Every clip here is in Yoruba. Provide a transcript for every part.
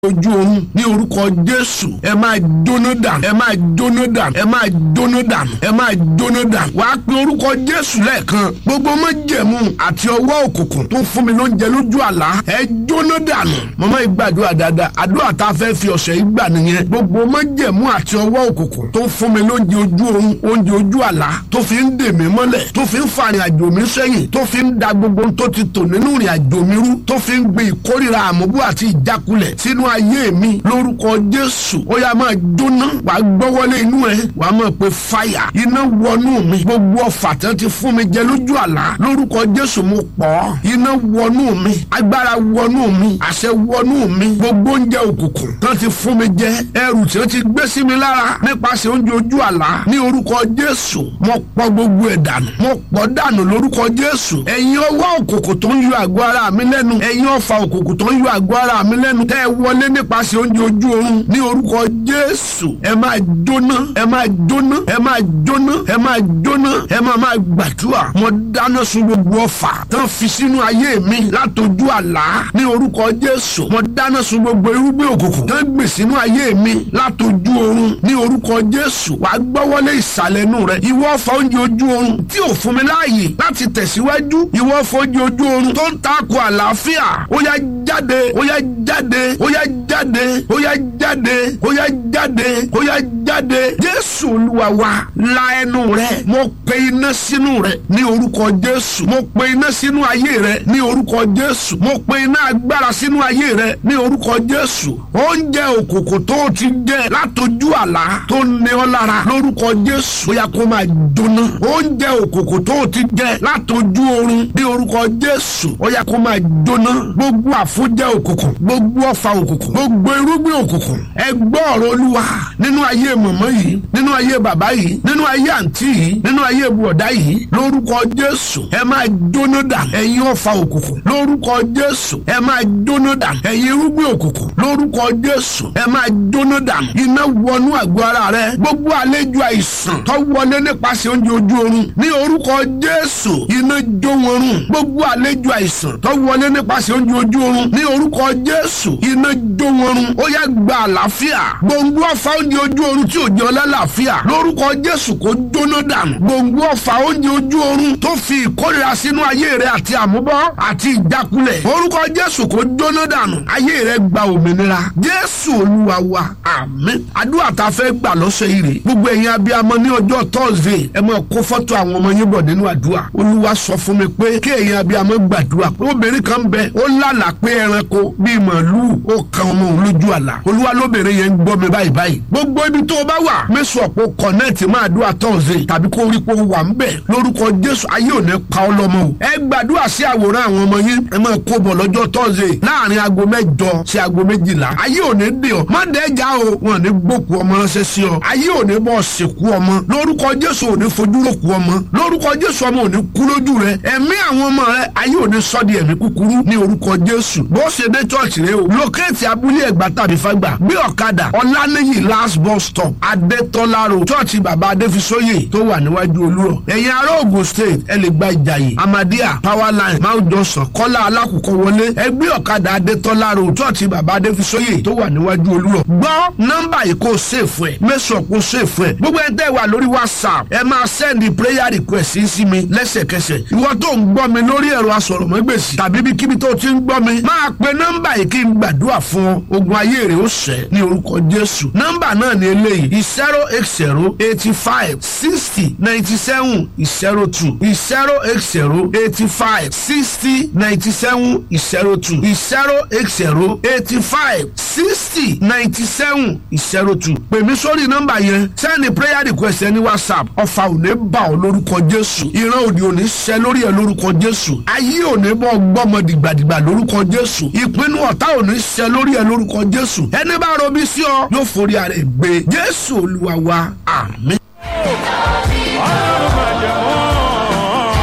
ojú oorun ní orúkọ jésù ẹ máa jóná dànù ẹ máa jóná dànù ẹ máa jóná dànù ẹ máa jóná dànù wàá pe orúkọ jésù lẹ́ẹ̀kan gbogbo májẹ̀mú àti ọwọ́ òkùnkùn tó fún mi lóúnjẹ lójú àlá ẹ jóná dànù mọ́mọ́ ìgbàdúrà dáadáa àdúrà tá a fẹ́ fi ọ̀sẹ̀ yìí gbà nìyẹn gbogbo májẹ̀mú àti ọwọ́ òkùnkùn tó fún mi lóúnjẹ ojú oorun oúnjẹ ojú àlá tó fi ń dè mí mọ́lẹ̀ tó fi ń fa ìrìn àjò mi sẹ́yìn tó fi ń da gbogbo tó ti tò nínú ìrìn àjò mi rú tó fi ń gbé ìkórìíra àmúbú àti ìjákulẹ̀ sínú ayé mi lórúkọ jésù ó yá máa jóná wàá gbọ́wọ́lé inú ẹ wàá máa pe fáyà iná wọnú mi gbogbo ọfà tán ti fún mi jẹ lójú àlá lórúkọ jésù mo pọ̀ iná wọnú mi agbára wọnú mi àṣẹ wọnú mi gbogbo oúnjẹ òkùnkùn tán ti fún mi jẹ ẹrù tí ó ti gbé sí mi lára nípasẹ̀ oúnjẹ ojú àlá ní orúkọ jésù mo pọ̀ gbogbo ẹ̀ dànù mo pọ̀ dànù lórúkọ jésù ẹ̀yin ọwọ́ òkùnkùn tó ń yọ àgọ́ ara mi lẹ́nu ẹ̀yin ọfà òkùnkùn tó ń yọ àgọ́ ara mi lẹ́nu tẹ́ ẹ wọlé nípasẹ̀ oúnjẹ ojú oorun ní orúkọ jésù ẹ máa jóná ẹ máa jóná ẹ máa jóná ẹ máa jóná ẹ máa máa gbàdúrà mo dáná sun gbogbo ọfà tán fi sínú ayé mi látọjú àlá ní orúkọ jésù mo dáná sun gbogbo irúgbìn òkùnkùn tán gbè sínú ayé mi látọjú oorun ní orúkọ jésù wàá gbọ́wọ́lé ìsàlẹ̀ inú rẹ ìwọ ọfà oúnjẹ ojú oorun tí ò fún mi láàyè láti tẹ̀síwájú ìwọ ọfà oúnjẹ ojú oorun tó ń takò àlàáfíà ó yá jáde ó yá jáde ó yá jáde ó yá jáde ó yá jáde ó yá jáde jésù olúwa wa la ẹnu rẹ mo pe iná sínú rẹ ní orúkọ jésù mo pe iná sínú ayé rẹ ní orúkọ jésù mo pe iná agbára sínú ayé rẹ ní orúkọ jésù oúnjẹ òkùnkùn tó o ti jẹ látọjú àlá tó ní ọ lára lórúkọ jésù ó yá kó máa jóná oúnjẹ òkùnkùn tó o ti jẹ látọjú oorun ní orúkọ jésù ó yá kó máa jóná gbogbo àfúnjẹ òkùnkùn gbogbo ọfà òkùnkùn gbogbo irúgbìn òkùnkùn ẹ gbọ́ ọ̀rọ̀ olúwa nínú ayé mọ̀mọ́ yìí nínú ayé bàbá yìí nínú ayé àǹtí yìí nínú ayé bùọ̀dá yìí lórúkọ jésù ẹ máa jóná dà ẹ̀yin ọfà òkùnkùn lórúkọ jésù ẹ máa jóná dà ẹ̀yin irúgbìn òkùnkùn lórúkọ jésù ẹ máa jóná dà iná wọnú àgọ́ ara rẹ gbogbo àlejò àìsàn tó wọlé nípasẹ̀ oúnjẹ ojú oorun ní orúkọ jésù iná jó wọn run gbogbo àlejò àìsàn tó wọlé nípasẹ̀ oúnjẹ ojú oorun ní orúkọ jésù iná jó wọn run ó yá gba àlàáfíà gbòǹgbò ọ̀fà oúnjẹ ojú oorun tí ò jẹ́ ọlálàáfíà lórúkọ jésù kó jóná dànù gbòǹgbò ọ̀fà oúnjẹ ojú oorun tó fi ìkórira sínú ayé rẹ àti àmúbọ́ àti ìjákulẹ̀ orúkọ jésù kó jóná dànù ayé rẹ gba òmìnira jésù olúwa wa àmín àdúrà tá a fẹ́ gbà lọ́sẹ̀ yìí rè gbogbo ẹ̀yin abiyamọ ní ọjọ́ tọ́sídẹ̀ẹ́ ẹ máa kó fọ́tò àwọn ọmọ yín bọ̀ nínú àdúrà olúwa sọ fún mi pé kí ẹ̀yin abiyamọ gbàdúrà obìnrin kan bẹ ó lálàá pé ẹranko bíi màálùú ó kan ọmọ òun lójú àlá olúwa lóbìnrin yẹn ń gbọ́ mi báyìí báyìí gbogbo ibi tó o bá wà mẹ́sàn ọ̀pọ̀ kọ̀nẹ́ẹ̀tì máa dúrà tọ́sídẹ̀ẹ́ tàbí kó rí pé ó wà ń bẹ̀ lórúkọ jésù ayé ò ní pa ọ́ lọ́mọ o ẹ gbàdúrà sí àwòrán àwọn ọmọ yín ẹ máa kó bọ̀ lọ́jọ́ tọ́sídẹ̀ẹ́ láàrin aago mẹ́jọ sí aago méjìlá ayé ò ní dè ọ́ má dẹ́jà o wọn ò ní gbókù ọmọ ránṣẹ́ sí ọ ayé ò ní bọ́ sìnkú ọmọ lórúkọ jésù ò ní fojú lókù ọmọ lórúkọ jésù ọmọ ò ní kú lójú rẹ ẹ̀mí àwọn ọmọ rẹ ayé ò ní sọ di ẹ̀mí kúkúrú ní orúkọ jésù bó ṣe dé chọ́ọ̀chì rẹ o lókèétì abúlé ẹ̀gbá tàbí fagbà gbé ọ̀kadà ọ̀lànìyí last bus stop adétọ́lá road chọ́ọ̀chì bàbá adéfisóyè tó wà níwájú olúrọ̀ ẹ̀yin ará Ògùn state ẹ lè gba ìjàyè amadia power line mount johnson kọ́lá alákùkọ wọlé ẹ gbé ọ̀kadà adétọ́lá road chọ́ọ̀chì bàbá adéfisóyè tó wà níwájú olúrọ̀ gbọ́ nọ́mbà yìí kó sèfù ẹ̀ mẹ́sàn kó sèfù ẹ̀ gbogbo ẹ tẹ́ wà lórí whatsapp ẹ máa sẹ́ndì prayer request sí sí mi lẹ́sẹ̀kẹsẹ̀ ìwọ tó ń gbọ́ mi lórí ẹ̀rọ asọ̀rọ̀mọ́gbèsì tàbí bí kíbi tó ti ń gbọ́ mi máa pe nọ́mbà yìí kí n gbàdúrà fún ọ ogun ayé rẹ̀ ó ṣẹ ní orúkọ jésù nọ́mbà náà ní eléyìí zero eight zero eighty five sixty ninety seven zero two zero eight zero eighty five sixty ninety seven zero two zero eight zero eighty five sixty ninety seven zero two pè mí sórí nọ́mbà yẹn sẹ́ni prayer request ẹni whatsapp ọ̀fà ò ní bà ọ́ lórúkọ jésù ìran òdì ò ní ṣẹ lórí ẹ lórúkọ jésù ayé ò ní bọ́ gbọ́mọ dìgbàdìgbà lórúkọ jésù ìpinnu ọ̀tá ò ní ṣẹ lórí ẹ lórúkọ jésù ẹni bá robí sí ọ yóò forí ara ẹ gbé jésù olúwa wa àmín.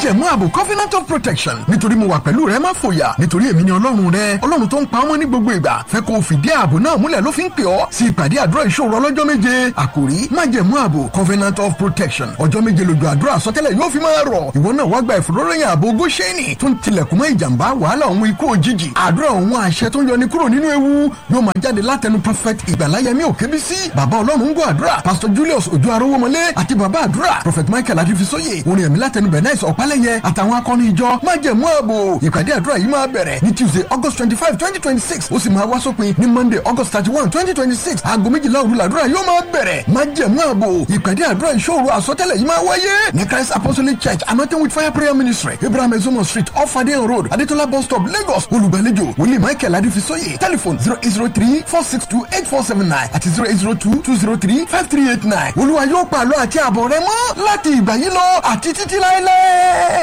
májẹ̀mú ààbò covenant of protection nítorí mo wà pẹ̀lú rẹ má fòyà nítorí èmi ni ọlọ́run rẹ ọlọ́run tó ń pa ọmọ ní gbogbo ìgbà fẹ́ kó o fìdí ààbò náà múlẹ̀ ló fi ń pè ọ́ sí ìpàdé àdúrà ìṣòro ọlọ́jọ́ méje àkòrí májẹ̀mú ààbò covenant of protection ọjọ́ méje lójú àdúrà àsọtẹ́lẹ̀ yóò fi máa rọ̀ ìwọ náà wá gba ìfòróròyìn ààbò góṣẹ́nì tó ń tilẹ̀kùn mọ́ ìjàmbá wàhálà òun ikú òjijì àdúrà òun àṣẹ tó ń yọni kúrò nínú ewu yóò máa jáde látẹnu prophet ìgbàláyẹmí òkébísí bàbá ọlọ́run ń gbọ́ àdúrà pastor julius ojú arówómọlé àti bàbá àdúrà prophet michael adifisóye orin ẹ̀mí látẹnu bernice ọ̀pálẹ̀yẹ àtàwọn akọni ìjọ májẹ̀mú ààbò ìpàdé àdúrà yìí máa bẹ̀rẹ̀ ní tuesday august twenty five twenty twenty six ó sì máa wá sópin ní monday august thirty one twenty twenty six aago méjìlá òru làdúrà yóò máa bẹ̀rẹ̀ májẹ̀mú ààbò ìpàdé àdúrà ìṣòro àsọtẹ́lẹ̀ yìí máa wáyé ní christ apostolic church anointing with fire prayer ministry abraham ezomo street off adeyan road adetola bus stop lagos olùgbàlejò wòlíì michael adifisóye telephone zero eight zero three four six two eight four seven nine àti zero eight zero two two zero three five three eight nine olúwa yóò pàlọ́ àti àbọ̀ rẹ mọ́ láti ìgbà yìí lọ àti títí láéláé.